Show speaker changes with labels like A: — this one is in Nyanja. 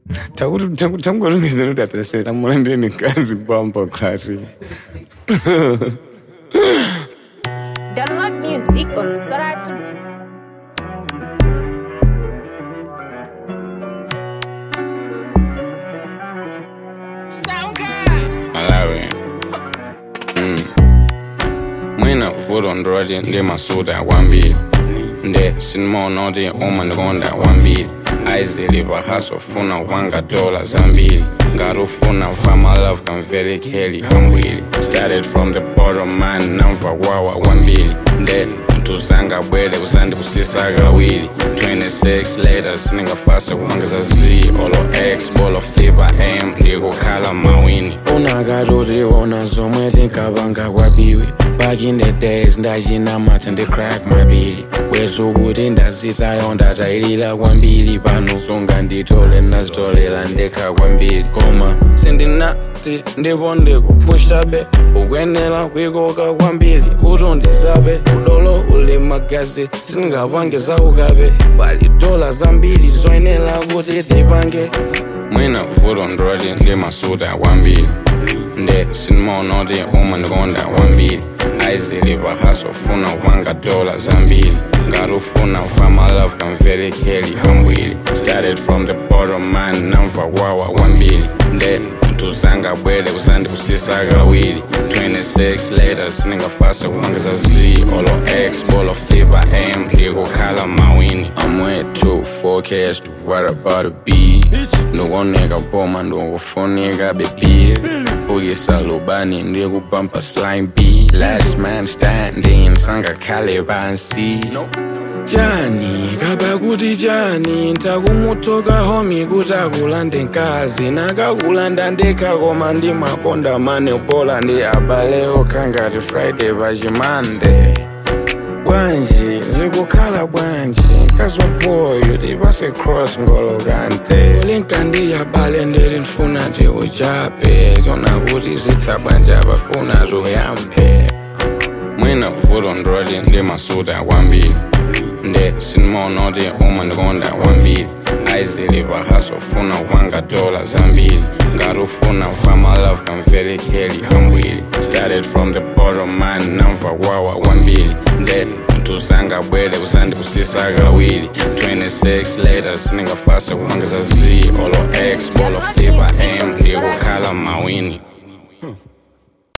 A: takuti tangolumizana kuti atasere tamulandire nikazi kwamba kati
B: Download music on Soratu.
A: malawi Mm. mwina vuto ndoti ndi masuta kwambiri nde sindimaona kuti omwe ndikonda kwambiri aizili pahaso funa kupanga dola zambiri ngati ufuna fama love kamvere kheli kambwiri started from the bottom man namva kwawa kwambiri nde mtuzanga bwere kusandikusisa kawiri 26 later siningafasa kupangiza z olo x bolo flipa m ndikukhala mawini unakatoti ona zomwe tinkapanga kwabiwi back in the days ndachinamata ndi crack mabiri bwezukuti ndazitayo ndatayilira kwambiri pano sunga nditole ndazitolera ndekha kwambiri koma sindinati ndipo ndikupushabe ukwenera kuikoka kwambiri utondizabe udolo uli magazi singapange zaukabe pali dola zambiri zoyenera kuti tipange mwina vuto ndoti ndi masuta kwambiri nde sindimaona kuti omwe ndikonda kwambiri aizili pahaso funa kupanga dola zambiri ngati ufuna fama love kamvere kheli kambwiri started from the bottom man namva kwawa kwambiri nde mtuzanga bwere kusandikusisa kawiri 26 later siningafasa kupangiza z olo x bolo flipa m ndikukhala mawini I'm way too focused what about a b ndikuoneka boma ndikufunika bebi ukisa lubani ndikupampa slime b last man standing sangakhale pansi jani kaba kuti jani ntakumutoka homi kuti akulande nkazi nakakulanda ndekha koma ndimakonda mane bola ndi abale okhangati friday pachimande bwanji zikukhala bwanji kazwa boyo tipase cross ngolokante linkandi yabale ndeti ndifuna nje uchape tona kuti zitha bwanji abafuna zoyambe mwina vuto ndoti ndi masuta kwambiri nde sindimaona kuti omwe ndikonda kwambiri aizili pahaso funa kupanga dola zambiri ngati ufuna fama love kamvere kheli kambwiri started from the bottom man namva kwawa kwambiri nde mtuzanga bwere kusandikusisa kawiri 26 later siningafasa kupangiza z olo x bolo flipa m ndikukhala mawini